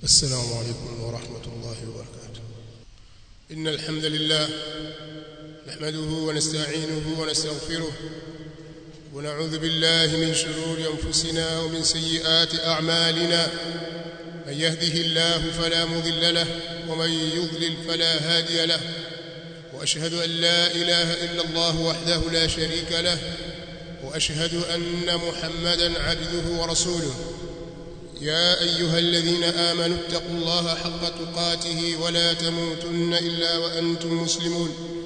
السلام عليكم ورحمة الله وبركاته إن الحمد لله نحمده ونستعينه ونستغفره ونعوذ بالله من شرور أنفسنا ومن سيئات أعمالنا من يهده الله فلا مضل له ومن يضلل فلا هادي له وأشهد أن لا إله إلا الله وحده لا شريك له وأشهد أن محمدا عبده ورسوله يا أيها الذين آمنوا اتقوا الله حق تقاته ولا تموتن إلا وأنتم مسلمون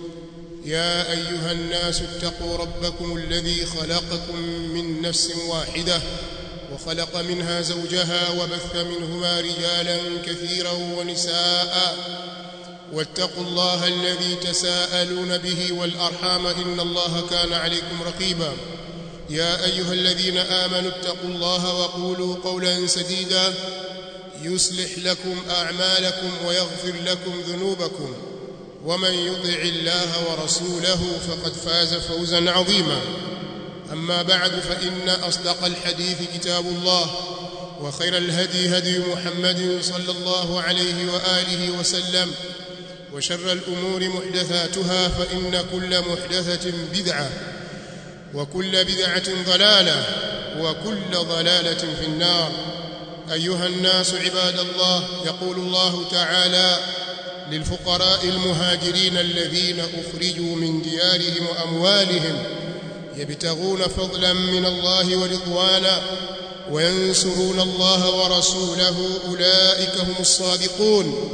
يا أيها الناس اتقوا ربكم الذي خلقكم من نفس واحدة وخلق منها زوجها وبث منهما رجالا كثيرا ونساء واتقوا الله الذي تساءلون به والأرحام إن الله كان عليكم رقيبا يا أيها الذين آمنوا اتقوا الله وقولوا قولا سديدا يصلح لكم أعمالكم ويغفر لكم ذنوبكم ومن يطع الله ورسوله فقد فاز فوزا عظيما أما بعد فإن أصدق الحديث كتاب الله وخير الهدي هدي محمد صلى الله عليه وآله وسلم وشر الأمور محدثاتها فإن كل محدثة بدعة وكل بدعة ضلالة وكل ضلالة في النار أيها الناس عباد الله يقول الله تعالى للفقراء المهاجرين الذين أخرجوا من ديارهم وأموالهم يبتغون فضلا من الله ورضوانا وينصرون الله ورسوله أولئك هم الصادقون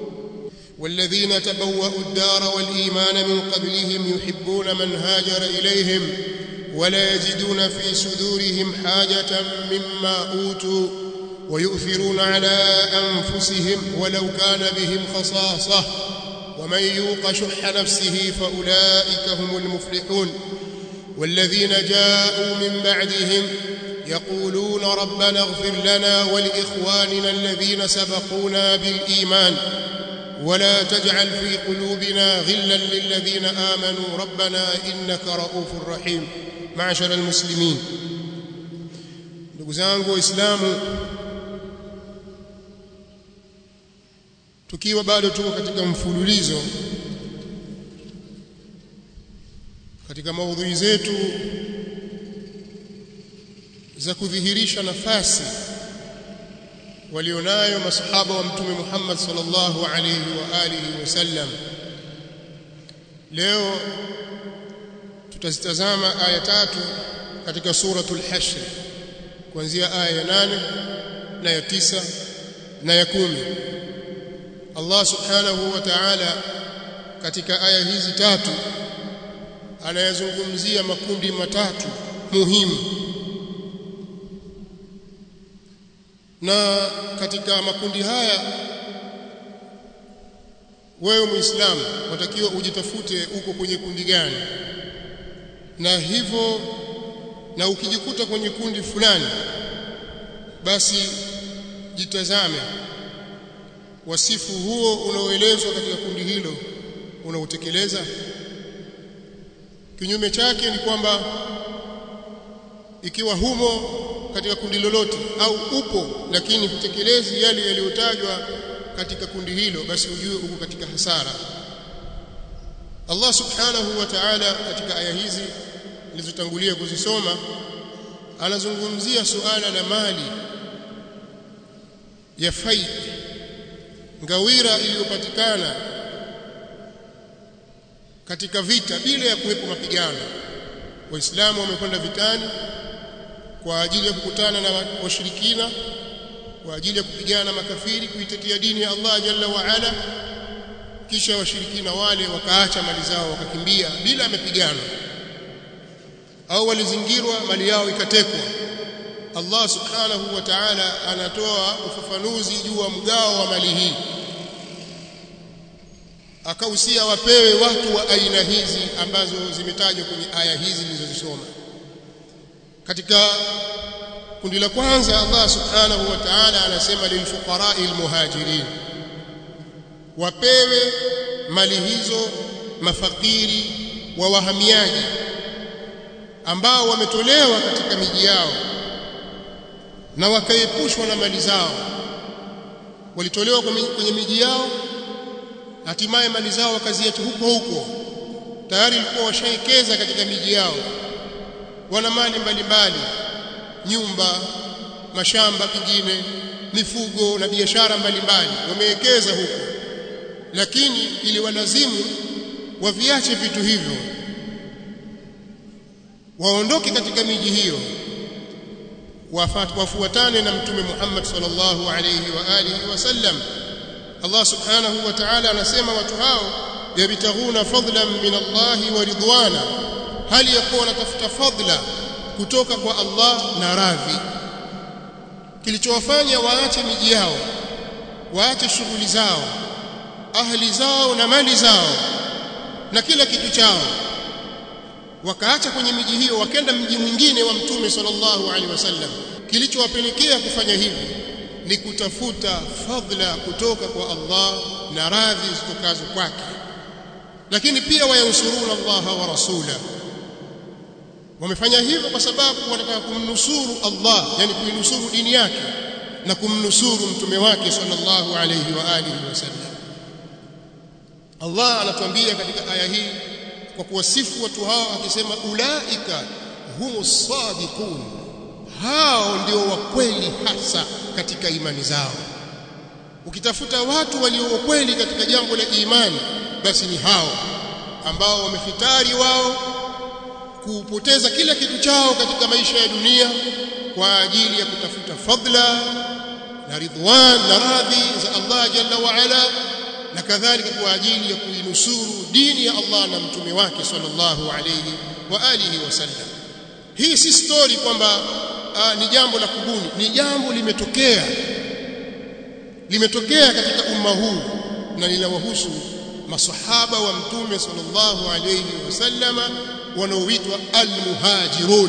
والذين تبوأوا الدار والإيمان من قبلهم يحبون من هاجر إليهم ولا يجدون في صدورهم حاجة مما أوتوا ويؤثرون على أنفسهم ولو كان بهم خصاصة ومن يوق شح نفسه فأولئك هم المفلحون والذين جاءوا من بعدهم يقولون ربنا اغفر لنا ولإخواننا الذين سبقونا بالإيمان ولا تجعل في قلوبنا غلا للذين آمنوا ربنا إنك رؤوف رحيم معشر المسلمين ndugu zangu waislamu tukiwa bado tuko katika mfululizo katika maudhui zetu za kudhihirisha nafasi walionayo masahaba wa mtume Muhammad sallallahu alayhi wa alihi wasallam leo tutazitazama aya tatu katika suratul hashr kuanzia aya ya nane na ya tisa na ya kumi Allah subhanahu wa ta'ala katika aya hizi tatu anayazungumzia makundi matatu muhimu na katika makundi haya wewe muislamu watakiwa ujitafute uko kwenye kundi gani na hivyo na ukijikuta kwenye kundi fulani basi jitazame wasifu huo unaoelezwa katika kundi hilo unautekeleza kinyume chake ni kwamba ikiwa humo katika kundi lolote au upo lakini hutekelezi yale yaliyotajwa katika kundi hilo basi ujue uko katika hasara Allah subhanahu wa ta'ala katika aya hizi nilizotangulia kuzisoma anazungumzia suala la mali ya faid ngawira iliyopatikana katika vita bila ya kuwepo mapigano waislamu wamekwenda vitani kwa ajili ya kukutana na washirikina kwa ajili ya kupigana na makafiri kuitetea dini ya Allah jalla wa ala kisha washirikina wale wakaacha mali zao wakakimbia bila mapigano au walizingirwa mali yao ikatekwa Allah subhanahu wa ta'ala anatoa ufafanuzi juu wa mgao wa mali hii akahusia wapewe watu wa aina hizi ambazo zimetajwa kwenye aya hizi nilizozisoma katika kundi la kwanza Allah subhanahu wa ta'ala anasema lilfuqara'i almuhajirin wapewe mali hizo mafakiri wa wahamiaji ambao wametolewa katika miji yao na wakaepushwa na mali zao walitolewa kwenye miji yao hatimaye mali zao wakaziacha huko huko tayari walikuwa washaekeza katika miji yao wana mali mbalimbali nyumba mashamba pengine mifugo na biashara mbalimbali wamewekeza huko lakini ili walazimu waviache vitu hivyo waondoke katika miji hiyo wafuatane na mtume Muhammad sallallahu alayhi wa alihi wasallam Allah subhanahu wa ta'ala anasema watu hao yabtaghuna fadlan min Allah wa ridwana hali yakuwa wanatafuta fadla kutoka kwa Allah na radhi kilichowafanya waache miji yao waache shughuli zao ahli zao na mali zao na kila kitu chao wakaacha kwenye miji hiyo wakenda mji mwingine wa mtume sallallahu alaihi wasallam kilichowapelekea kufanya hivi ni kutafuta fadhila kutoka kwa Allah na radhi zitokazo kwake lakini pia wayansuruna Allah wa rasula wamefanya hivyo kwa sababu wanataka kumnusuru Allah yani kuinusuru dini yake na kumnusuru mtume wake sallallahu alayhi wa alihi wasallam Allah anatuambia katika aya hii kwa kuwasifu watu hao akisema ulaika humus sadiqun hao ndio wa kweli hasa katika imani zao ukitafuta watu walio wa kweli katika jambo la imani basi ni hao ambao wamefitari wao kupoteza kila kitu chao katika maisha ya dunia kwa ajili ya kutafuta fadla na ridwan na radhi za Allah jalla wa ala na kadhalika kwa ajili ya kuinusuru dini ya Allah na mtume wake sallallahu alayhi wa alihi wasallam hii si story kwamba ni jambo la kubuni ni jambo limetokea limetokea katika umma huu na linawahusu masahaba wa mtume sallallahu alayhi wasallama wanaoitwa almuhajirun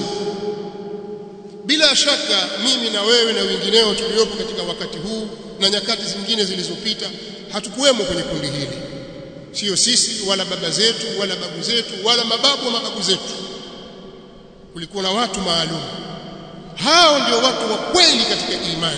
bila shaka mimi na wewe na wengineo tuliopo katika wakati huu na nyakati zingine zilizopita hatukuwemo kwenye kundi hili sio sisi wala baba zetu wala babu zetu wala mababu wa mababu zetu kulikuwa na watu maalum hao ndio watu wa kweli katika imani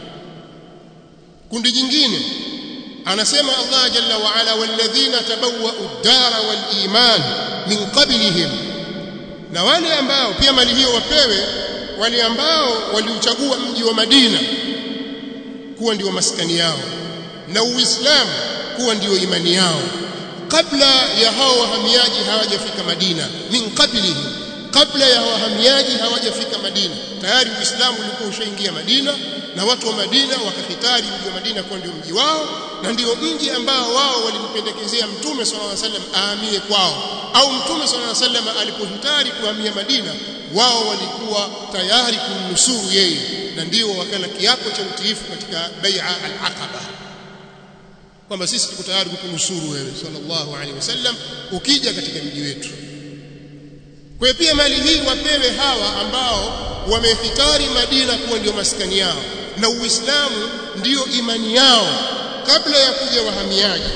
kundi jingine anasema Allah jalla wa ala walladhina tabawwa'u ad-dara wal iman min qablihim na wale ambao pia mali hiyo wapewe wale ambao waliuchagua mji wa Madina kuwa ndio maskani yao na Uislamu kuwa ndio imani yao kabla ya hao wahamiaji hawajafika Madina min qablihim kabla ya wahamiaji hawajafika Madina tayari Uislamu ulikuwa ushaingia Madina na watu wa Madina wakahitari mji wa Madina kuwa ndio mji wao na ndio mji ambao wao walimpendekezea Mtume صلى الله عليه وسلم ahamie kwao au Mtume صلى الله عليه وسلم alipohitari kuhamia Madina wao walikuwa tayari kumnusuru yeye na ndio wakala kiapo cha utiifu katika bai'a al-aqaba kwamba sisi tuko tayari kukunusuru wewe sallallahu alaihi wasallam ukija katika mji wetu kwa hiyo pia mali hii wapewe hawa ambao wamehitari Madina kuwa ndio maskani yao na Uislamu ndiyo imani yao kabla ya kuja wahamiaji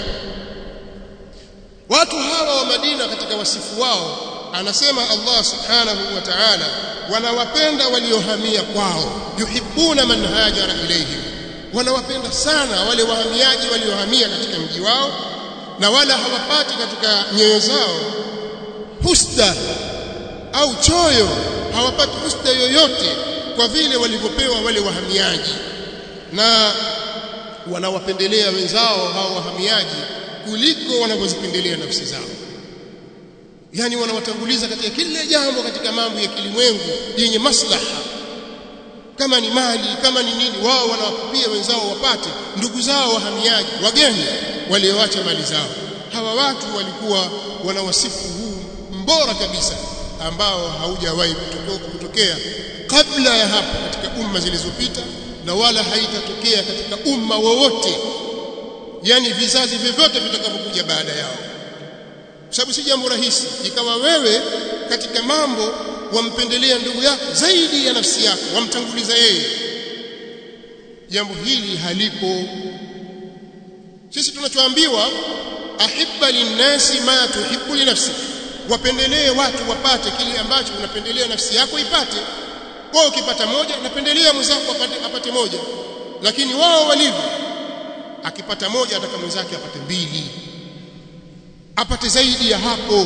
watu hawa wa Madina katika wasifu wao anasema Allah subhanahu wa ta'ala wanawapenda waliohamia kwao yuhibbuna man hajara ilayhim wanawapenda sana wale wahamiaji waliohamia katika mji wao na wala hawapati katika nyoyo zao husda au choyo hawapati husda yoyote kwa vile walivyopewa wale wahamiaji na wanawapendelea wenzao hao wahamiaji kuliko wanavyozipendelea nafsi zao yani wanawatanguliza katika kila jambo katika mambo ya kilimwengu yenye maslaha kama ni mali kama ni nini wao wanawapia wenzao wapate ndugu zao wahamiaji wageni walioacha mali zao hawa watu walikuwa wana wasifu huu mbora kabisa ambao haujawahi kutokea kabla ya hapo katika umma zilizopita na wala haitatokea katika umma wowote yani vizazi vyovyote vitakavyokuja baada yao sababu si jambo rahisi ikawa wewe katika mambo wampendelea ndugu yako zaidi ya nafsi yako wamtanguliza yeye jambo hili halipo sisi tunachoambiwa ahibba linnasi ma tuhibbu li nafsik wapendelee watu wapate kile ambacho unapendelea nafsi yako ipate wao ukipata moja napendelea mwenzako apate, apate moja lakini wao walivyo akipata moja ataka mwenzake apate mbili apate zaidi ya hapo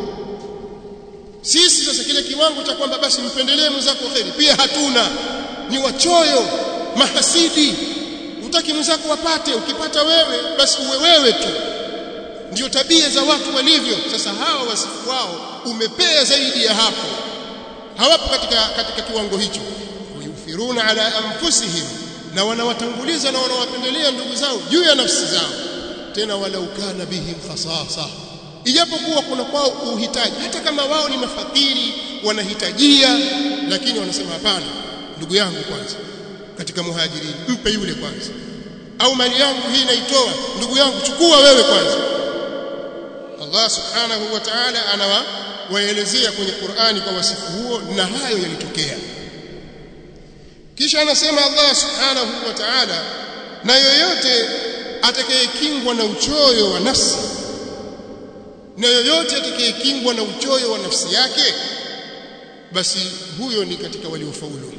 sisi sasa kile kiwango cha kwamba basi mpendelee mwenzako kheri pia hatuna ni wachoyo mahasidi utaki mwenzako wapate ukipata wewe basi uwe wewe tu ndio tabia za watu walivyo sasa hawa wasifu wao umepea zaidi ya hapo hawapo katika katika kiwango hicho yufiruna ala anfusihim na wanawatanguliza na wanawapendelea ndugu zao juu ya nafsi zao tena walau kana bihim khasasa ijapokuwa kuna kwao uhitaji hata kama wao ni mafakiri wanahitajia lakini wanasema hapana ndugu yangu kwanza katika muhajirini mpe yule kwanza au mali yangu hii naitoa ndugu yangu chukua wewe kwanza Allah subhanahu wa ta'ala anawaelezea kwenye Qur'ani kwa wasifu huo na hayo yalitokea kisha anasema Allah subhanahu wa ta'ala na yoyote atakayekingwa na uchoyo wa nafsi na yoyote atakayekingwa na uchoyo wa nafsi yake basi huyo ni katika waliofaulu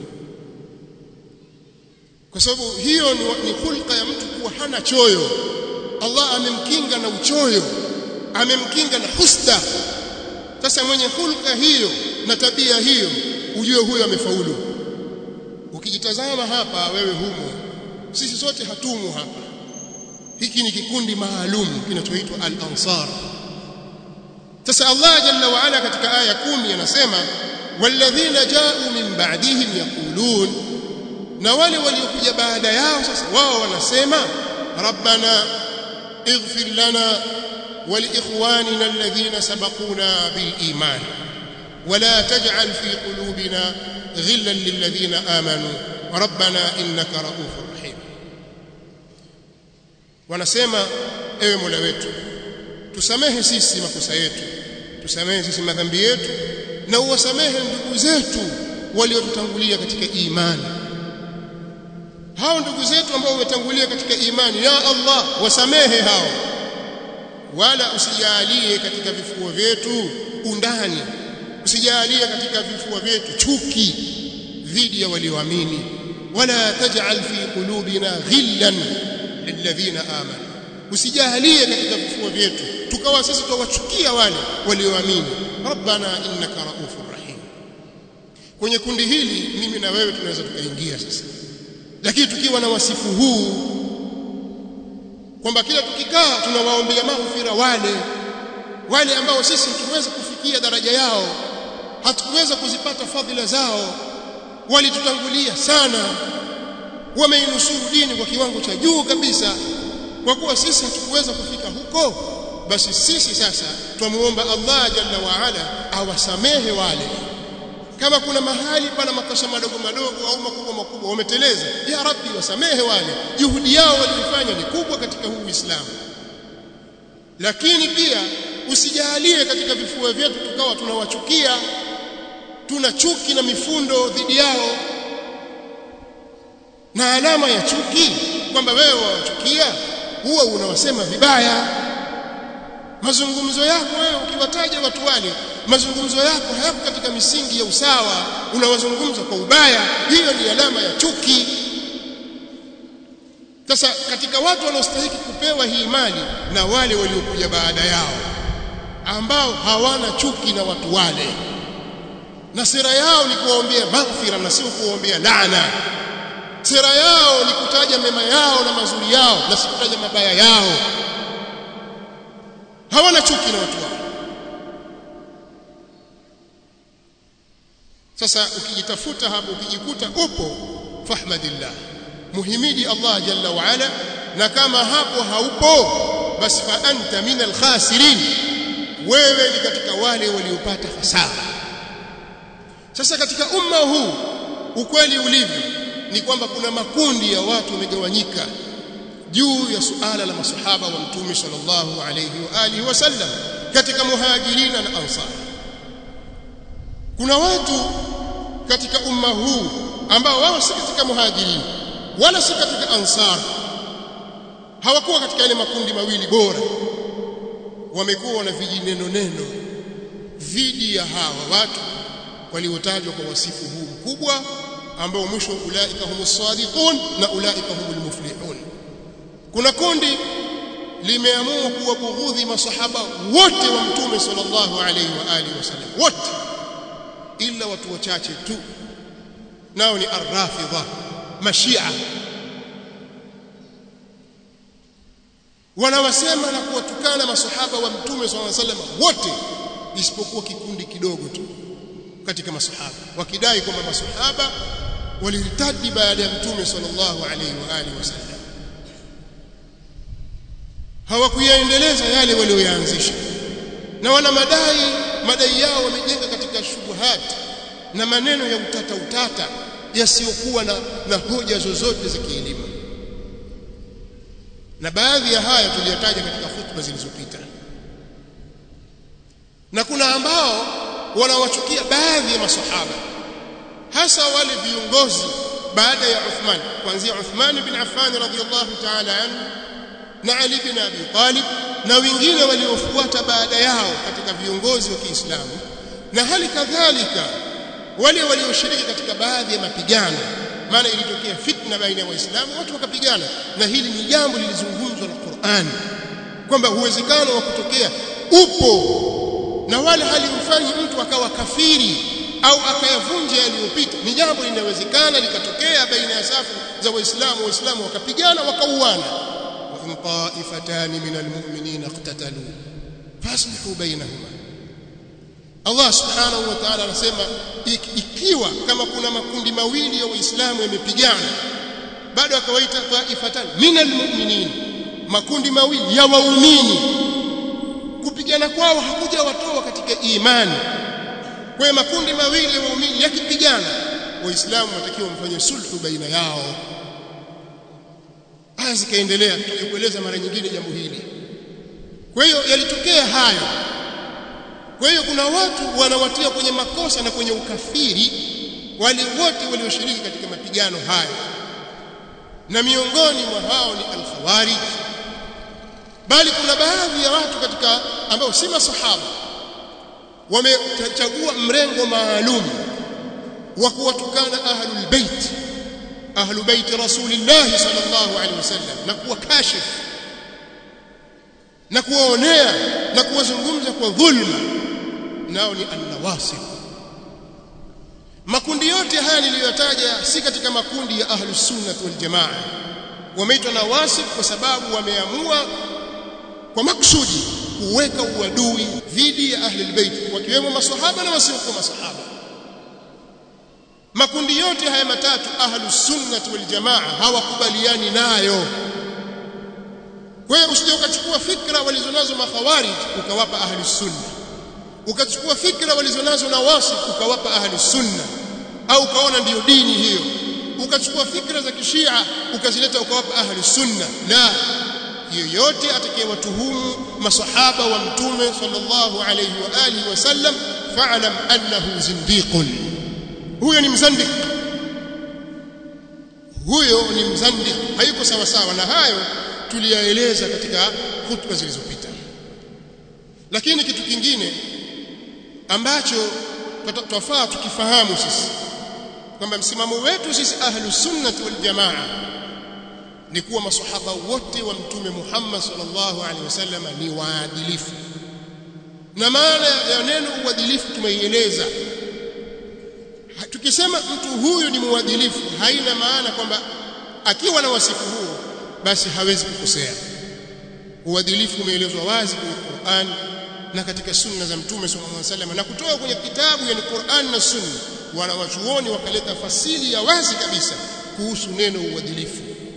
kwa sababu hiyo ni, ni hulka ya mtu kuwa hana choyo Allah amemkinga na uchoyo amemkinga na husda sasa mwenye hulka hiyo na tabia hiyo ujue huyo amefaulu ukijitazama hapa wewe humo sisi sote hatumo hapa hiki ni kikundi maalum kinachoitwa al-ansar sasa Allah jalla wa ala katika aya kumi anasema walladhina ja'u min ba'dihim yaqulun na wale waliokuja baada yao sasa wao wanasema rabbana ighfir lana ولإخواننا الذين سبقونا بالإيمان ولا تجعل في قلوبنا غلا للذين آمنوا ربنا إنك رؤوف رحيم wanasema ewe Mola wetu tusamehe sisi makosa yetu tusamehe sisi madhambi yetu na uwasamehe ndugu zetu waliotutangulia katika imani hao ndugu zetu ambao wametangulia katika imani ya Allah wasamehe hao wala usijalie katika vifua vyetu undani usijalie katika vifua vyetu chuki dhidi ya walioamini wala taj'al fi qulubina ghillan lilladhina amanu usijalie katika vifua vyetu tukawa sisi tuwachukia wale walioamini rabbana innaka raufur rahim kwenye kundi hili mimi na wewe tunaweza tukaingia sasa lakini tukiwa na wasifu huu kwamba kila tukikaa tunawaombea maghfira wale wale ambao sisi hatuweza kufikia daraja yao hatukuweza kuzipata fadhila zao walitutangulia sana wameinusuru dini kwa kiwango cha juu kabisa kwa kuwa sisi hatukuweza kufika huko basi sisi sasa twamuomba Allah jalla wa ala awasamehe wale kama kuna mahali pana makosa madogo madogo au makubwa makubwa wameteleza ya rabbi wasamehe wale juhudi yao walifanya ni kubwa katika huu Uislamu lakini pia usijalie katika vifua vyetu tukawa tunawachukia tuna chuki na mifundo dhidi yao na alama ya chuki kwamba wewe wawachukia huwa unawasema vibaya mazungumzo yako wewe ukiwataja watu wale mazungumzo yako hayako katika misingi ya usawa unawazungumza kwa ubaya hiyo ni alama ya chuki sasa katika watu wanaostahili kupewa hii mali na wale waliokuja baada yao ambao hawana chuki na watu wale na sera yao ni kuwaombea maghfira na sio kuwaombea laana sera yao ni kutaja mema yao na mazuri yao na si kutaja mabaya yao hawana chuki na watu wao sasa ukijitafuta hapo ukijikuta upo fahmadillah muhimidi Allah jalla wa ala na kama hapo haupo basi fa anta min alkhasirin wewe ni katika wale waliopata hasara sasa katika umma huu ukweli ulivyo ni kwamba kuna makundi ya watu wamegawanyika juu ya suala la masahaba wa mtume sallallahu alayhi wa alihi wasallam katika muhajirina na ansar kuna watu katika umma huu ambao wao si katika muhajirin wala si katika ansar hawakuwa katika yale makundi mawili bora wamekuwa na vijineno neno dhidi ya hawa watu waliotajwa kwa wasifu huu mkubwa ambao mwisho ulaika humus sadiqun na ulaika humul muflihun kuna kundi limeamua kuwabughudhi masahaba wote wa mtume sallallahu alaihi wa alihi wasallam wote ila watu wachache tu nao ni arrafidha mashia wanawasema na kuwatukana masahaba wa mtume sallallahu alaihi wasallam wote isipokuwa kikundi kidogo tu katika masahaba wakidai kwamba masahaba walirtadi baada ya mtume sallallahu alaihi wa alihi wasallam hawakuyaendeleza yale walioyaanzisha na wana madai madai yao wamejenga katika shubuhat na maneno ya utata utata yasiyokuwa na, na hoja zozote za kielimu na baadhi ya haya tuliyataja katika hutuba zilizopita na kuna ambao wanawachukia baadhi ya masahaba hasa wale viongozi baada ya Uthman kuanzia Uthman bin Affan radhiyallahu ta'ala anhu na Ali bin Abi Talib na wengine waliofuata baada yao katika viongozi wa Kiislamu na hali kadhalika wale walioshiriki katika baadhi ya mapigano maana ilitokea fitna baina ya waislamu watu wakapigana na hili ni jambo lilizungumzwa na Qur'an kwamba uwezekano wa kutokea upo na wala halimfanyi mtu akawa kafiri au akayavunja yaliyopita ni jambo linawezekana likatokea baina ya safu za waislamu waislamu wakapigana wakauana wa in ta'ifatan min almu'minina iqtatalu faslihu bainahuma Allah subhanahu wa ta'ala anasema ikiwa kama kuna makundi mawili ya waislamu yamepigana bado akawaita taifatan min almu'minin makundi mawili ya waumini kupigana kwao hakuja watoa katika imani kwa makundi mawili ya waumini yakipigana waislamu watakiwa mfanye sulhu baina yao aya zikaendelea tutakueleza mara nyingine jambo hili kwa hiyo yalitokea hayo kwa hiyo kuna watu wanawatia kwenye makosa na kwenye ukafiri wale wote walioshiriki katika mapigano hayo na miongoni mwa hao ni al-khawarij bali kuna baadhi ya watu katika ambao si masahaba wamechagua mrengo maalum wa kuwatukana ahlul bait ahlul bait rasulillah sallallahu alaihi wasallam na kuwa kashif na kuwaonea na kuwazungumza kwa dhulma nao ni an-nawasib makundi yote haya niliyotaja si katika makundi ya ahlus sunnah wal jamaa wameitwa nawasib kwa sababu wameamua kwa maksudi kuweka uadui dhidi ya ahli albayt wakiwemo maswahaba na wasiokuwa maswahaba makundi yote haya matatu ahlus sunnah wal jamaa hawakubaliani nayo kwa hiyo usije ukachukua fikra walizonazo makhawarij ukawapa ahli sunna ukachukua fikra walizonazo na wasi ukawapa ahli sunna au ukaona ndiyo dini hiyo ukachukua fikra za kishia ukazileta ukawapa ahli sunna la yoyote atakayewatuhumu masahaba wa mtume sallallahu alayhi wa alihi wasallam fa'lam annahu zindiqun huyo ni mzandik huyo ni mzandik hayuko sawa sawa na hayo tuliyaeleza katika hutuba zilizopita lakini kitu kingine ambacho twafaa tukifahamu sisi kwamba msimamo wetu sisi ahlus sunnah wal jamaa ni kuwa masahaba wote wa mtume Muhammad sallallahu alaihi wasallam ni waadilifu na maana ya neno uadilifu tumeieleza tukisema mtu huyu ni muadilifu haina maana kwamba akiwa na wasifu huo basi hawezi kukosea uadilifu umeelezwa wazi kwenye Qur'an na katika sunna za mtume sallallahu alaihi wasallam na kutoka kwenye kitabu yani Qur'an na sunna wanawachuoni wakaleta fasili ya wazi kabisa kuhusu neno uadilifu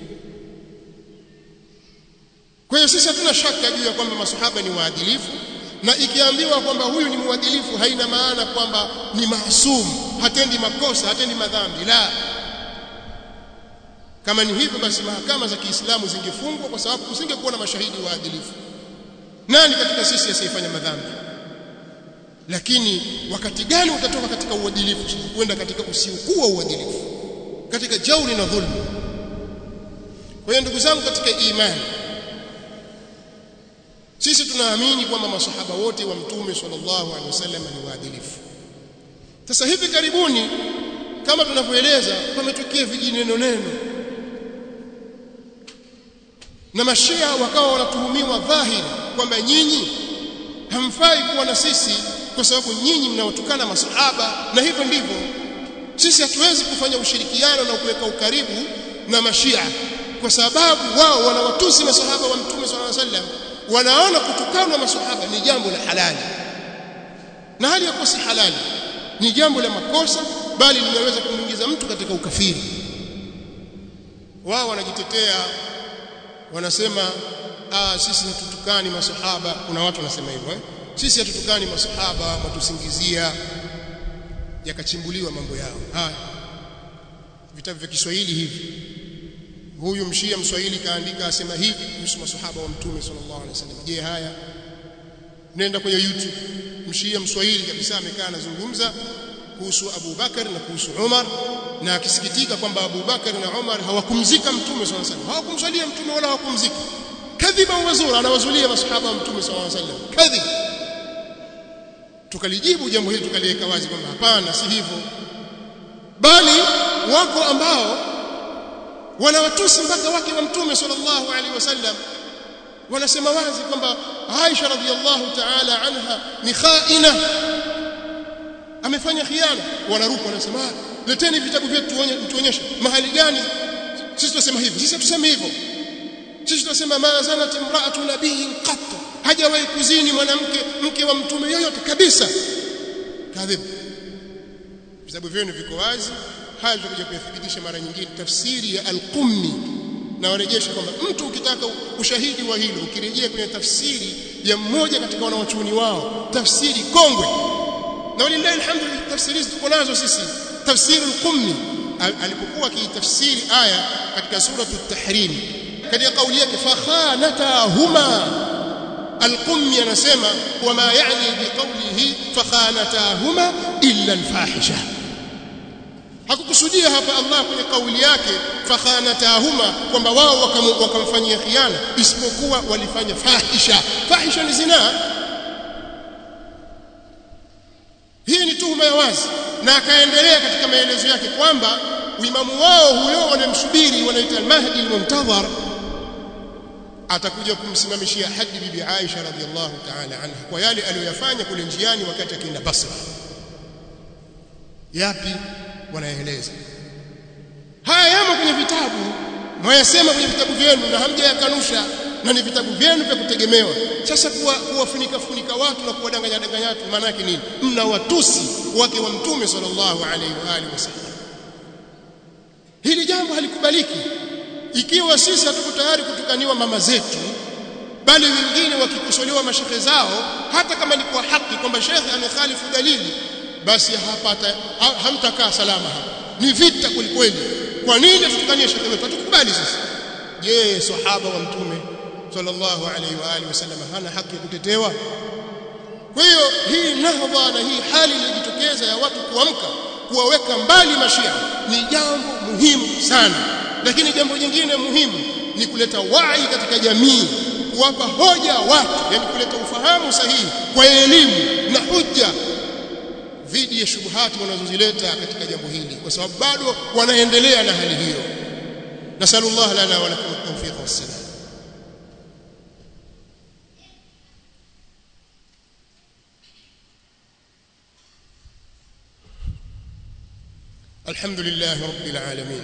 kwa hiyo sisi hatuna shaka juu ya kwamba masahaba ni waadilifu na ikiambiwa kwamba huyu ni mwadilifu haina maana kwamba ni maasum hatendi makosa hatendi madhambi la kama ni hivyo basi mahakama za Kiislamu zingefungwa kwa sababu kusingekuwa na mashahidi waadilifu nani katika sisi asiyefanya madhambi lakini wakati gani utatoka katika uadilifu kwenda katika usiokuwa uadilifu katika jauri na dhulma kwa hiyo ndugu zangu katika imani sisi tunaamini kwamba masahaba wote wa mtume sallallahu alaihi wasallam ni waadilifu sasa hivi karibuni kama tunavyoeleza pametokea vijineno neno na mashia wakawa wanatuhumiwa dhahiri kwamba nyinyi hamfai kuwa na sisi kwa sababu nyinyi mnawatukana masahaba na hivyo ndivyo sisi hatuwezi kufanya ushirikiano na kuweka ukaribu na mashia kwa sababu wao wanawatusi masahaba wa mtume sallallahu alaihi wasallam wanaona kutukanwa masahaba ni jambo la halali na hali yakuwa si halali ni jambo la makosa bali linaweza kumuingiza mtu katika ukafiri wao wanajitetea wanasema ah sisi hatutukani masahaba kuna watu wanasema hivyo eh? sisi hatutukani masahaba matusingizia yakachimbuliwa mambo yao haya vitabu vya Kiswahili hivi huyu mshia mswahili kaandika asema hivi kuhusu masahaba wa mtume sallallahu alaihi wasallam je haya nenda kwenye youtube mshia mswahili kabisa amekaa anazungumza kuhusu Abu Bakar na kuhusu Umar na akisikitika kwamba Abu Bakar na Umar hawakumzika mtume sallallahu alaihi wasallam hawakumswalia mtume wala hawakumzika kadhiba wazura anawazulia masahaba wa mtume sallallahu alaihi wasallam kadhib tukalijibu jambo hili tukaliweka wazi kwamba hapana si hivyo bali wako ambao wanawatusi mpaka wake wa mtume sallallahu alaihi wasallam wanasema wazi kwamba Aisha radhiallahu ta'ala anha ni khaina amefanya khiana wanaruka wanasema leteni vitabu vyetu tuonyeshe mahali gani sisi tunasema hivi sisi tuseme hivyo sisi tunasema ma zanat imra'atu nabiyyin qat hajawahi kuzini mwanamke mke wa mtume yoyote kabisa kadhib vitabu vyenu viko wazi haya tutakuja kuyathibitisha mara nyingine tafsiri ya al-Qummi na warejesha kwamba mtu ukitaka ushahidi wa hilo ukirejea kwenye tafsiri ya mmoja katika wanawachuoni wao tafsiri kongwe na walillahi alhamdu tafsiri tuko nazo sisi tafsiri al-Qummi alipokuwa akitafsiri aya katika sura at-Tahrim katika kauli yake fakhanatahuma al-Qummi anasema wama yani biqawlihi fakhanatahuma illa al-fahisha hakukusudia hapa Allah kwenye kauli yake fakhanatahuma kwamba wao wakamfanyia khiana isipokuwa walifanya fahisha fahisha ni zinaa hii ni tuhuma ya wazi na akaendelea katika maelezo yake kwamba uimamu wao huyo wanamsubiri wanaita al-Mahdi al-Muntadhar atakuja kumsimamishia hadi bibi Aisha radhiallahu ta'ala anha kwa yale aliyoyafanya kule njiani wakati akienda Basra yapi wanaeleza haya yamo kwenye vitabu mwayasema kwenye vitabu vyenu na hamjayakanusha na ni vitabu vyenu vya kutegemewa sasa kuwa kuwafunika funika watu na kuwadanganya danganya watu maana yake nini mna watusi wake wa mtume sallallahu alaihi wa alihi wasallam hili jambo halikubaliki ikiwa sisi hatuko tayari kutukaniwa mama zetu bali wengine wakikosolewa mashehe zao hata kama ni kwa haki kwamba shekhe amekhalifu dalili basi hapata ha, hamtakaa salama hapa ni vita kwelikweli kwa nini tutukanie shekhe wetu hatukubali sisi je sahaba wa mtume sallallahu alaihi wa alihi wasallam hana haki ya kutetewa kwa hiyo hii nahdha na hii hali iliyojitokeza ya watu kuamka kuwaweka mbali mashia ni jambo muhimu sana lakini jambo jingine muhimu ni kuleta wai katika jamii kuwapa hoja watu yani kuleta ufahamu sahihi kwa elimu na hujja dhidi ya shubuhati wanazozileta katika jambo hili kwa sababu bado wanaendelea na hali hiyo nasallallahu lana wa lakum at-tawfiq was-salam الحمد لله رب العالمين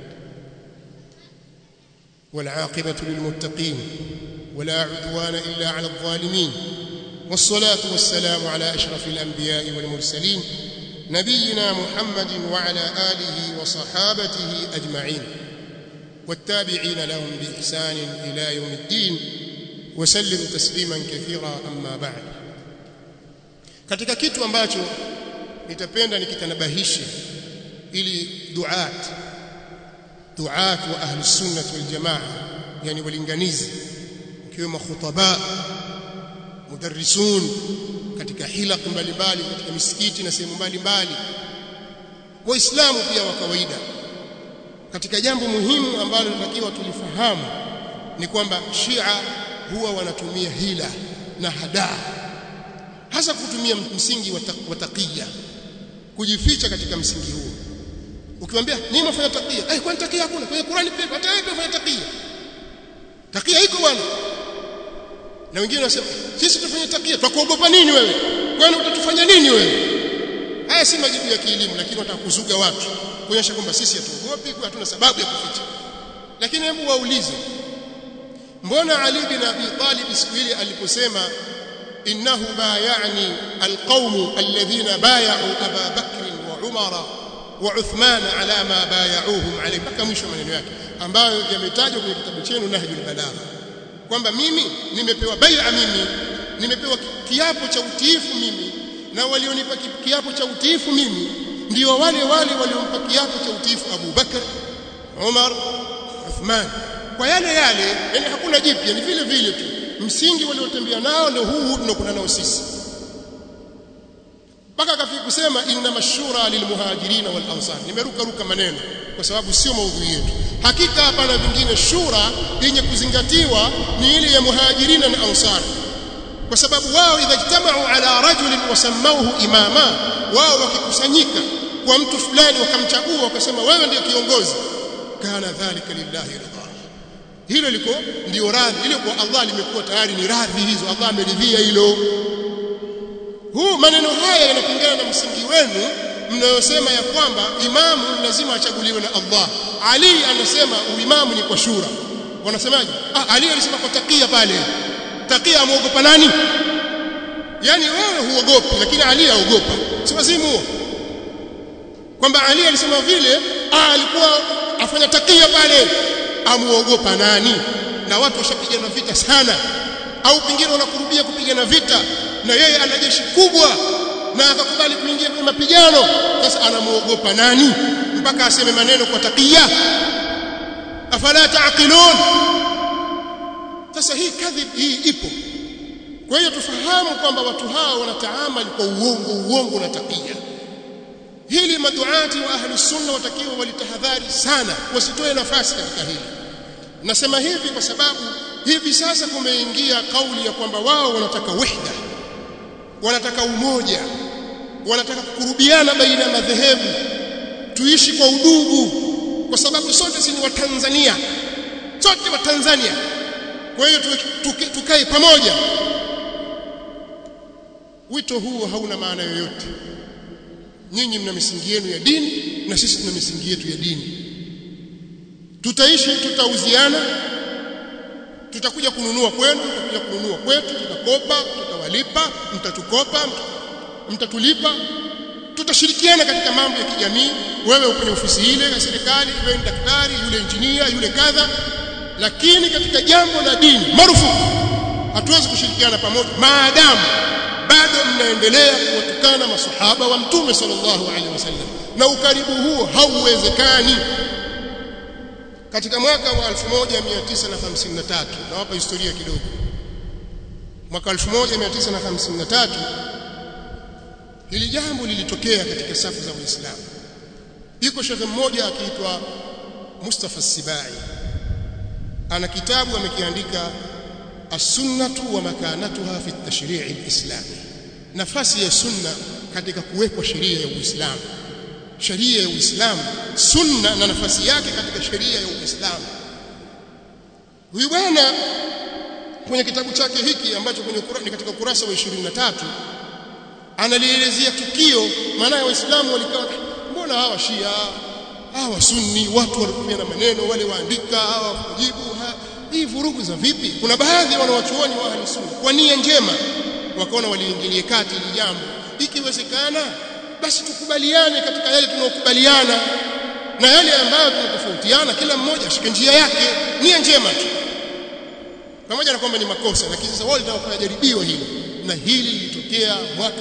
والعاقبة للمتقين ولا عدوان إلا على الظالمين والصلاة والسلام على أشرف الأنبياء والمرسلين نبينا محمد وعلى آله وصحابته أجمعين والتابعين لهم بإحسان إلى يوم الدين وسلم تسليما كثيرا أما بعد katika kitu ambacho nitapenda nikitanabahishe ili duat duat wa ahli sunnah wal jamaa yani walinganizi ikiwemo khutaba mudarrisun katika hilaq mbalimbali katika misikiti na sehemu mbalimbali waislamu pia wa kawaida katika jambo muhimu ambalo tunatakiwa tulifahamu ni kwamba Shia huwa wanatumia hila na hadaa hasa kutumia msingi wa taqiya kujificha katika msingi huo ukimwambia nini mfanya taqiya eh kwani taqiya hakuna kwenye Qur'ani pia hata wewe unafanya taqiya takia iko bwana na wengine wanasema sisi tufanye takia tutakuogopa nini wewe kwani utatufanya nini wewe haya si majibu ya kielimu lakini watakuzuga watu kuonyesha kwamba sisi hatuogopi kwa hatuna sababu ya kuficha lakini hebu waulize mbona Ali bin Abi Talib siku ile aliposema innahu bayani alqawm alladhina bay'u Aba Bakr wa Umar wa Uthman ala ma bay'uhum alayhi mpaka mwisho maneno yake ambayo yametajwa kwenye kitabu chenu Nahjul Balagha kwamba mimi nimepewa bai'a mimi nimepewa kiapo cha utiifu mimi na walionipa kiapo cha utiifu mimi ndio wale wale waliompa kiapo cha utiifu Abu Bakar Umar Uthman kwa yale yale yani hakuna jipya ni vile vile tu msingi waliotembea nao ndio huu huu tunakuna nao sisi mpaka akafika kusema inna mashura lilmuhajirin wal ansar nimeruka ruka maneno kwa sababu sio maudhui yetu hakika hapana vingine shura yenye kuzingatiwa ni ile ya muhajirin na ansar kwa sababu wao idha ijtamau ala rajulin wasamauhu imama wao wakikusanyika kwa mtu fulani wakamchagua wakasema wewe ndiyo kiongozi kana dhalika lillahi ridha hilo liko ndio radhi ile kwa Allah limekuwa tayari ni radhi hizo Allah ameridhia hilo huu maneno haya yanapingana na msingi wenu mnayosema ya kwamba imamu lazima achaguliwe na Allah Ali anasema uimamu ni kwa shura wanasemaje ah Ali alisema kwa takia pale takia amuogopa nani yani wewe huogopi lakini Ali aogopa si wazimu huo kwamba Ali alisema vile ah alikuwa afanya takia pale amuogopa nani na watu washapigana vita sana au pengine wanakurubia kupigana vita na yeye ana jeshi kubwa na akakubali kuingia kwenye mapigano sasa anamuogopa nani mpaka aseme maneno kwa takia afala taqilun sasa hii kadhib hii ipo kwa hiyo tufahamu kwamba watu hao wanataamali kwa uongo uongo na takia hili maduati wa ahli sunna watakiwa walitahadhari sana wasitoe nafasi katika hili nasema hivi kwa sababu hivi sasa kumeingia kauli ya kwamba wao wanataka wahda wanataka umoja wanataka kukurubiana baina ya madhehebu tuishi kwa udugu kwa sababu sote si ni watanzania sote wa Tanzania kwa hiyo tukae pamoja wito huo hauna maana yoyote nyinyi mna misingi yenu ya dini na sisi tuna misingi yetu ya dini tutaishi tutauziana tutakuja kununua kwenu tutakuja kununua kwetu tutakopa tutawalipa mtatukopa mtatulipa tutashirikiana katika mambo ya kijamii wewe kwenye ofisi ile ya serikali wewe ni daktari yule injinia yule kadha lakini katika jambo la dini marufuku hatuwezi kushirikiana pamoja maadamu bado mnaendelea kuwatukana masahaba wa mtume sallallahu alaihi wasallam na ukaribu huo hauwezekani katika mwaka wa 1953 nawapa historia kidogo mwaka 1953 hili jambo lilitokea katika safu za Uislamu yuko shekhe mmoja akiitwa Mustafa Sibai ana kitabu amekiandika as-sunnatu wa makanatuha fi at-tashri' al-islami nafasi ya sunna katika kuwekwa sheria ya Uislamu sheria ya Uislamu sunna na nafasi yake katika sheria ya Uislamu huyu bwana kwenye kitabu chake hiki ambacho kwenye Qur'ani katika ukurasa wa 23 analielezea tukio maana waislamu walikaa mbona hawa shia hawa sunni watu walitumia na maneno wale waandika hawa kujibu ha, hii vurugu za vipi kuna baadhi ya wanawachuoni wa ahli sunna kwa nia njema wakaona waliingilie kati hili jambo ikiwezekana basi tukubaliane katika yale tunayokubaliana na yale ambayo tunatofautiana kila mmoja ashike njia yake nia njema tu pamoja na kwamba ni makosa lakini sasa wao litafanya jaribio hilo na hili lilitokea mwaka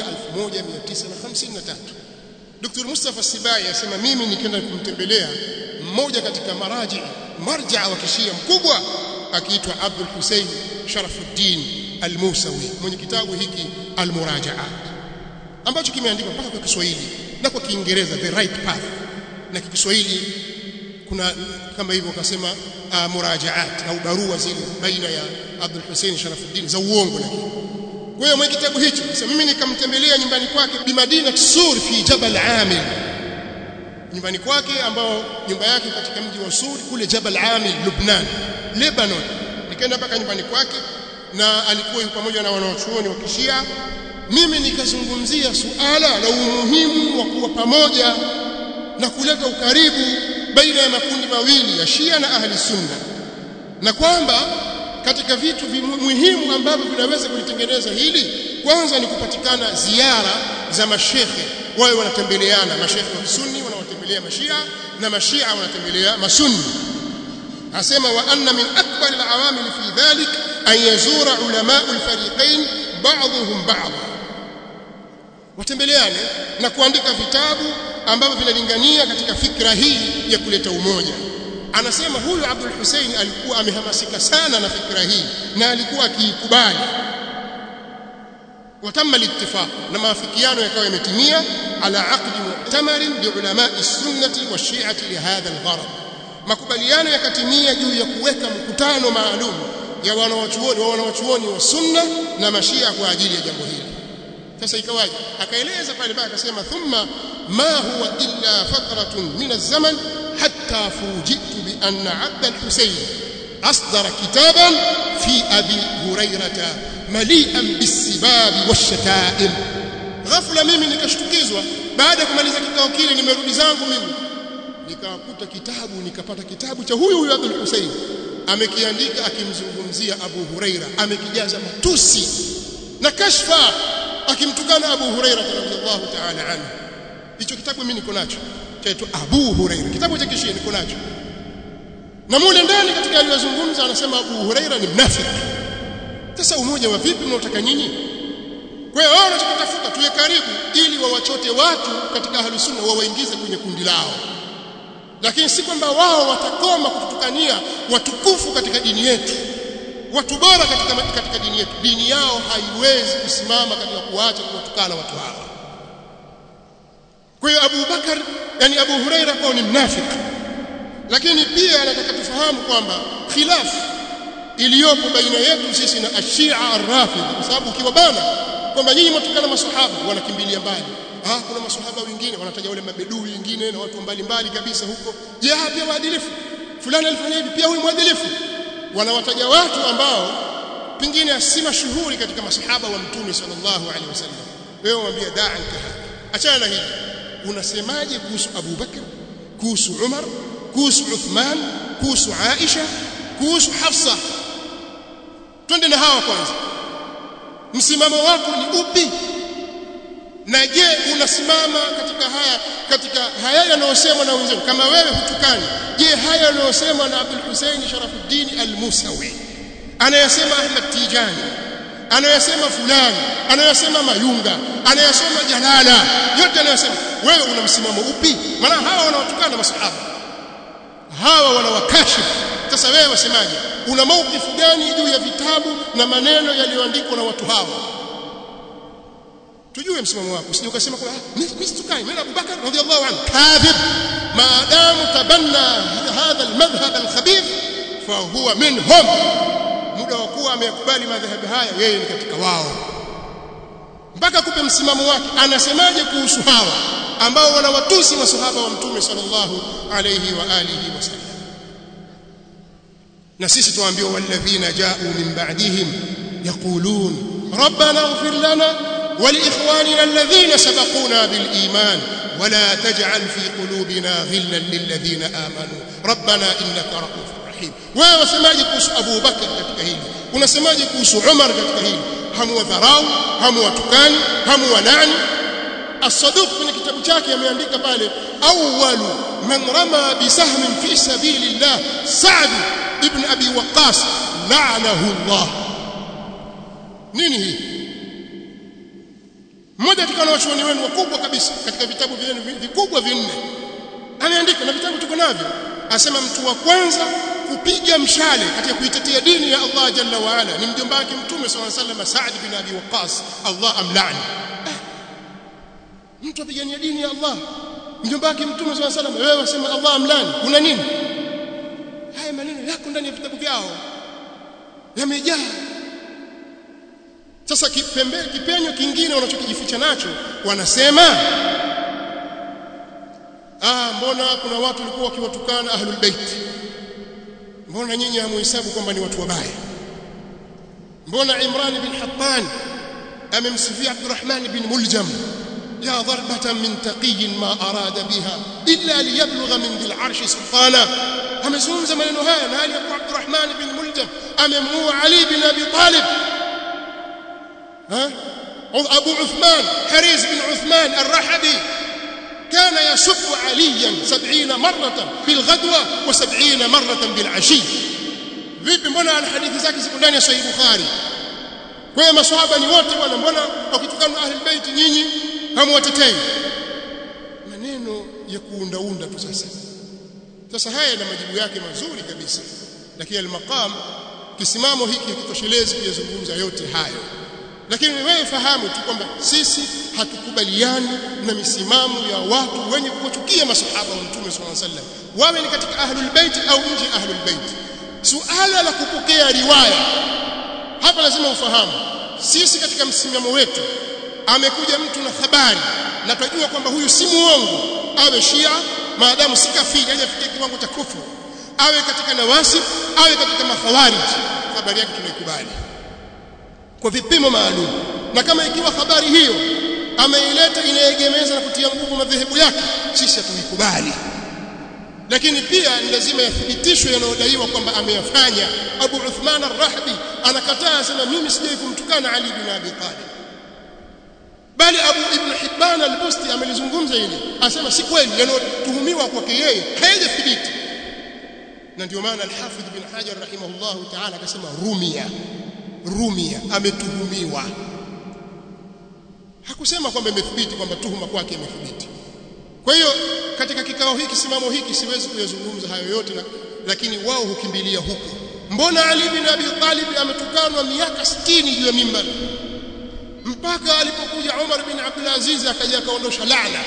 1953 Dr. Mustafa Sibai asema mimi nikaenda kumtembelea mmoja katika maraji marja wa kishia mkubwa akiitwa Abdul Hussein Sharafuddin Al-Musawi mwenye kitabu hiki Al-Murajaat ambacho kimeandikwa mpaka kwa Kiswahili na kwa Kiingereza The Right Path na kwa Kiswahili kuna kama hivyo wakasema uh, murajaat au barua zile baina ya Abdul Hussein Sharafuddin za uongo lakini kwa hiyo mwenye kitabu hicho sasa mimi nikamtembelea nyumbani kwake bi Madina Sur fi Jabal Amil nyumbani kwake ambao nyumba yake katika mji wa Sur kule Jabal Amil Lebanon Lebanon nikaenda mpaka nyumbani kwake na alikuwa yuko pamoja na wanaochuoni wa Kishia mimi nikazungumzia suala la umuhimu wa kuwa pamoja na kuleta ukaribu baina ya makundi mawili ya Shia na Ahli Sunna na kwamba katika vitu muhimu ambavyo vinaweza kulitengeneza hili kwanza ni kupatikana ziara za mashekhe wawe wanatembeleana mashekhe wa sunni wanawatembelea mashia na mashia wanatembelea masunni asema wa anna min akbar alawamil fi dhalik an yazura ulama alfariqain ba'dhum ba'd watembeleane na kuandika vitabu ambavyo vinalingania katika fikra hii ya kuleta umoja anasema huyu Abdul Hussein alikuwa amehamasika sana na fikra hii na alikuwa akiikubali watamma littifaq na maafikiano yakawa yametimia ala aqdi mu'tamar li ulama as-sunnah wa shi'ati li hadha al-gharad makubaliano yakatimia juu ya kuweka mkutano maalum ya wanawachuoni wa wanawachuoni wa sunna na mashia kwa ajili ya jambo hili sasa ikawaje akaeleza pale baba akasema thumma ma huwa illa fatratun min az-zaman hatta fujitu bi anna abd al-husayn asdara kitaban fi abi hurairata mali'an bis-sibabi wash-shata'im ghafla mimi nikashtukizwa baada ya kumaliza kikao kile nimerudi zangu mimi nikakuta kitabu nikapata kitabu cha huyu huyu Abdul Hussein amekiandika akimzungumzia Abu Huraira amekijaza matusi na kashfa akimtukana Abu Huraira radhiallahu ta'ala anhu hicho kitabu mimi niko nacho chaitwa Abu Huraira kitabu cha kishia niko nacho na mule ndani katika aliyozungumza anasema Abu Huraira ni mnafiki sasa umoja wa vipi mnaotaka nyinyi kwa hiyo wao wanachotafuta tuwe karibu ili wawachote watu katika ahlus sunna wawaingize kwenye kundi lao lakini si kwamba wao watakoma kututukania watukufu katika dini yetu watu bora katika, katika dini yetu dini yao haiwezi kusimama katika kuacha kuwatukana watu hawa kwa hiyo Abu Bakar yani Abu Huraira kwao ni mnafiki lakini pia anataka tufahamu kwamba khilaf iliyopo baina yetu sisi na ashia arrafidh kwa sababu ukiwabana kwamba nyinyi mtukana maswahaba wanakimbilia mbali ah kuna maswahaba wengine wanataja wale mabedui wengine na watu mbalimbali kabisa huko je pia waadilifu fulani alifanya hivi pia huyu mwadilifu wanawataja watu ambao pengine si mashuhuri katika masahaba wa mtume sallallahu alaihi wasallam wewe mwambie da'anka achana na hili unasemaje kuhusu Abu Bakr kuhusu Umar kuhusu Uthman kuhusu Aisha kuhusu Hafsa twende na hawa kwanza msimamo wako ni upi na je unasimama katika haya katika haya yanayosemwa na wenzao kama wewe hutukani je haya yanayosemwa na Abdul Hussein Sharafuddin Al-Musawi anayasema Ahmad Tijani anayasema fulani anayasema Mayunga anayasema Jalala yote anayosema wewe una msimamo upi maana hawa wanawatukana masahaba hawa wanawakashifu sasa wewe wasemaje una maukifu gani juu ya vitabu na maneno yaliyoandikwa na watu hawa tujue msimamo wako usije ukasema kwa mimi situkai mimi Abu Bakar radhiallahu anhu kadhib maadamu tabanna hadha almadhhab alkhabith fa huwa minhum muda wa kuwa amekubali madhehebu haya yeye ni katika wao mpaka kupe msimamo wake anasemaje kuhusu hawa ambao wanawatusi masahaba wa mtume sallallahu alayhi wa alihi wasallam na sisi tuambiwa walladhina ja'u min ba'dihim yaqulun rabbana ighfir lana ولإخواننا الذين سبقونا بالإيمان ولا تجعل في قلوبنا غلا للذين آمنوا ربنا إنك رؤوف رحيم وسماجي كوس أبو بكر katika hili unasemaje kuhusu Umar katika hili hamu dharau hamu tukani hamu nani as-saduq kwenye kitabu chake ameandika pale awwalu man rama bisahmin fi sabilillah Sa'd ibn Abi Waqqas la'anahu Allah nini hii mmoja katika wanachuoni wenu wakubwa kabisa katika vitabu vyenu vikubwa vinne ameandika na vitabu tuko navyo asema mtu wa kwanza kupiga mshale katika kuitetea dini ya Allah jalla wa ala ni mjomba wake mtume swalla sallam Sa'd bin Abi Waqqas Allah amlani eh, mtu apigania dini ya Allah mjomba wake mtume swalla sallam wewe wasema Allah amlani una nini haya maneno yako ndani ya vitabu vyao yamejaa sasa kipembe kipenyo kingine wanachokijificha nacho wanasema ah mbona kuna watu walikuwa wakiwatukana ahlul bait mbona nyinyi hamuhesabu kwamba ni watu wabaya mbona Imran bin Hattan amemsifia Abdurrahman bin Muljam يا ضربة من تقي ما أراد بها إلا ليبلغ من ذي العرش سلطانا amezungumza maneno haya na hali ya kuwa Abdurrahman bin Muljam amemuua Ali bin Abi Talib ها أبو عثمان حريز بن عثمان الرحبي كان يسب عليا سبعين مرة بالغدوة وسبعين مرة بالعشي vipi mbona ana hadithi zake ziko ndani ya sahih bukhari kwa hiyo maswahaba ni wote bwana mbona wakitukana ahli bait nyinyi hamwatetei maneno ya kuundaunda tu sasa sasa haya na majibu yake mazuri kabisa lakini al-maqam kisimamo hiki hakitoshelezi kuyazungumza yote hayo lakini wewe fahamu tu kwamba sisi hatukubaliani na misimamo ya watu wenye kuchukia masahaba wa Mtume SAW alaihi wasallam wawe ni katika ahlul bait au nje ahlul bait suala la kupokea riwaya hapa lazima ufahamu sisi katika msimamo wetu amekuja mtu na habari na tunajua kwamba huyu si muongo awe shia maadamu si kafiri hajafikia kiwango cha kufuru awe katika nawasib awe katika makhawarij habari yake tunaikubali kwa vipimo maalum na kama ikiwa habari hiyo ameileta inaegemeza na kutia nguvu madhehebu yake sisi hatuikubali lakini pia ni lazima yathibitishwe yanayodaiwa kwamba ameyafanya Abu Uthman ar-Rahbi anakataa sema mimi sijai kumtukana Ali bin Abi Talib bali Abu Ibn Hibban al-Busti amelizungumza hili asema si kweli yanayotuhumiwa kwake yeye haijathibiti na ndio maana al-Hafidh bin Hajar rahimahullahu ta'ala akasema rumia rumia ametuhumiwa hakusema kwamba imethibiti kwamba tuhuma kwake imethibiti kwa hiyo katika kikao hiki simamo hiki siwezi kuyazungumza hayo yote na, lakini wao hukimbilia huko mbona Ali bin Abi Talib ametukanwa miaka 60 juu ya mimbari mpaka alipokuja Umar bin Abdul Aziz akaja akaondosha laana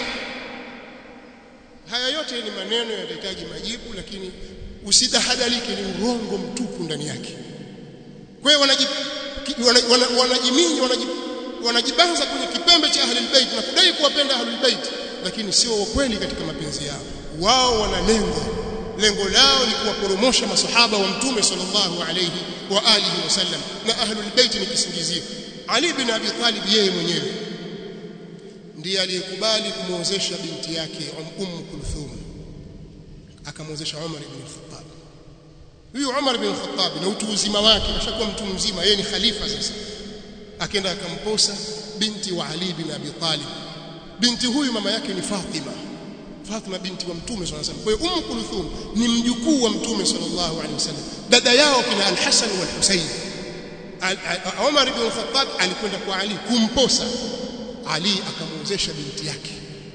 haya yote ni maneno yanahitaji majibu lakini usidahadalike ni urongo mtupu ndani yake kwa hiyo wanajiminya wanajibanza kwenye kipembe cha ahlul bait na kudai kuwapenda ahlul bait lakini sio kweli katika mapenzi yao wao wana lengo lengo lao ni kuwaporomosha masahaba wa mtume sallallahu alayhi wa alihi wasallam na ahlul bait ni kisingizio Ali bin Abi Talib yeye mwenyewe ndiye aliyekubali kumwozesha binti yake Umm Kulthum akamwozesha Umar ibn Khattab huyu Umar ibn Khattab na utu uzima wake kashakuwa mtu mzima yeye ni khalifa sasa akaenda akamposa binti wa Ali bin Abi Talib binti huyu mama yake ni Fatima Fatima binti wa Mtume صلى الله عليه وسلم kwa hiyo Umm Kulthum ni mjukuu wa Mtume sallallahu alaihi wasallam dada yao kina Al-Hasan wal Husayn Umar ibn Khattab alikwenda kwa Ali kumposa Ali akamwozesha binti yake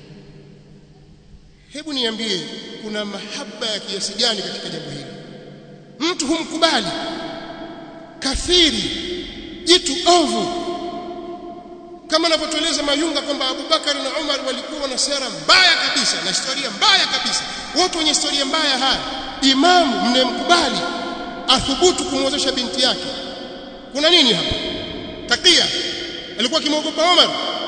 hebu niambie kuna mahaba ya kiasi gani katika jambo hili mtu humkubali kafiri jitu ovu kama anavyotueleza Mayunga kwamba Abubakar na Umar walikuwa na sera mbaya kabisa na historia mbaya kabisa watu wenye historia mbaya haya imamu mnemkubali athubutu kumwozesha binti yake kuna nini hapa takia alikuwa kimwogopa Umar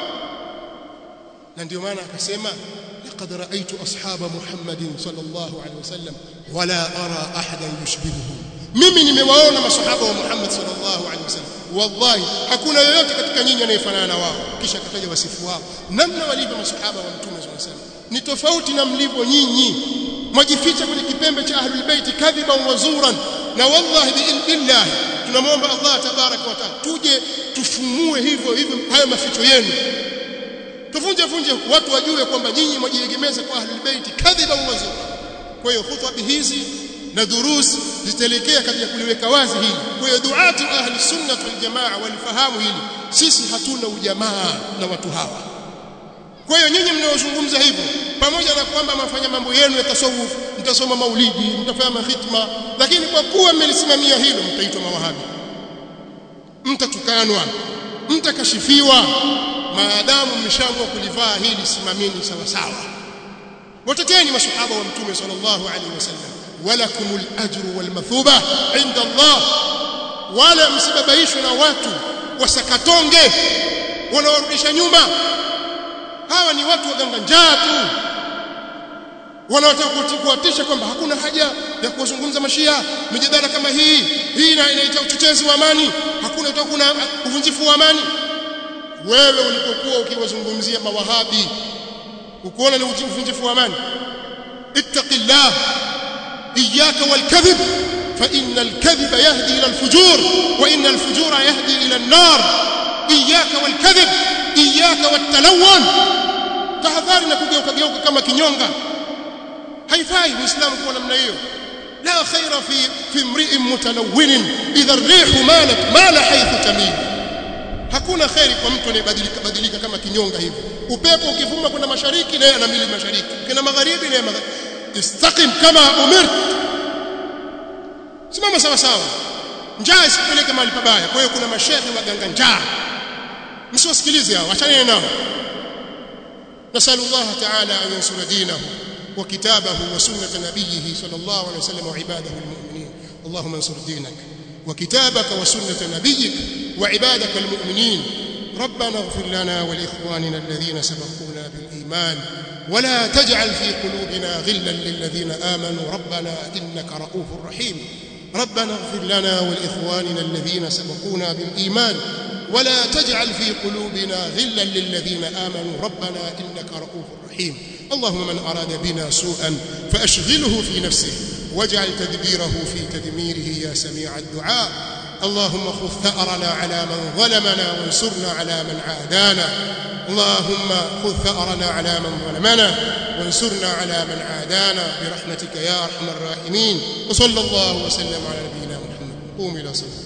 na ndio maana akasema laqad ra'aytu ashaba Muhammadin sallallahu alaihi wasallam wala ara ahadan yushbihuhu mimi nimewaona masahaba wa Muhammad sallallahu alaihi wasallam wallahi hakuna yoyote katika nyinyi anayefanana na wao kisha akataja wasifu wao namna walivyo masahaba wa mtume sallallahu alaihi wasallam ni tofauti na mlivyo nyinyi mwajificha kwenye kipembe cha ahlul bait kadhiban wa zuran na wallahi biillah tunamwomba Allah tabaraka wa taala tuje tufumue hivyo hivyo hayo maficho yenu tuvunje vunje watu wajue kwamba nyinyi mwajiegemeza kwa ahlul bait kadhiban wa zuran kwa hiyo khutba hizi na durus zitaelekea katika kuliweka wazi hili kwa hiyo duati ahli sunna wal jamaa walifahamu hili sisi hatuna ujamaa na watu hawa kwa hiyo nyinyi mnaozungumza hivyo pamoja na kwamba mafanya mambo yenu ya tasawuf mtasoma maulidi mtafanya mahitma lakini kwa kuwa mmelisimamia hilo mtaitwa mawahabi mtatukanwa mtakashifiwa maadamu mmeshaamua kulivaa hili simameni sawa sawa wateteni masahaba wa mtume sallallahu alaihi wasallam walakumul ajru wal mathuba inda Allah wala msibabaishwe na watu wasakatonge wanaorudisha nyuma hawa ni watu waganga njaa tu wanaotaka kuwatisha kwamba hakuna haja ya kuwazungumza mashia mijadala kama hii hii inaita uchochezi wa amani hakuna utakuwa kuna uvunjifu wa amani wewe ulipokuwa ukiwazungumzia mawahabi ukoona ni uvunjifu wa amani ittaqillah iyyaka walkadhib fa inna alkadhiba yahdi ila alfujur wa inna alfujura yahdi ila an-nar iyyaka walkadhib iyyaka watalawwan tahadhari na kugeuka geuka kama kinyonga haifai muislamu kuwa namna hiyo la khaira fi fi imri'in mutalawwin idha ar-rih malat mala haythu tamil hakuna khairi kwa mtu anayebadilika badilika kama kinyonga hivi upepo ukivuma kwenda mashariki naye anamili mashariki kina magharibi naye magharibi istaqim kama umirt simama sawa sawa njaa isipeleke mahali pabaya kwa hiyo kuna mashehe waganga njaa msiwasikilize hao achane nao نسأل الله تعالى أن ينصر دينه وكتابه وسنة نبيه صلى الله عليه وسلم وعباده المؤمنين اللهم انصر دينك وكتابك وسنة نبيك وعبادك المؤمنين ربنا اغفر لنا ولإخواننا الذين سبقونا بالإيمان ولا تجعل في قلوبنا غلا للذين آمنوا ربنا إنك رؤوف رحيم ربنا اغفر لنا ولإخواننا الذين سبقونا بالإيمان ولا تجعل في قلوبنا غلا للذين آمنوا ربنا إنك رؤوف رحيم اللهم من أراد بنا سوءا فأشغله في نفسه واجعل تدبيره في تدميره يا سميع الدعاء اللهم خذ ثأرنا على من ظلمنا وانصرنا على من عادانا اللهم خذ ثأرنا على من ظلمنا وانصرنا على من عادانا برحمتك يا أرحم الراحمين وصلى الله وسلم على نبينا محمد قوم إلى صلاة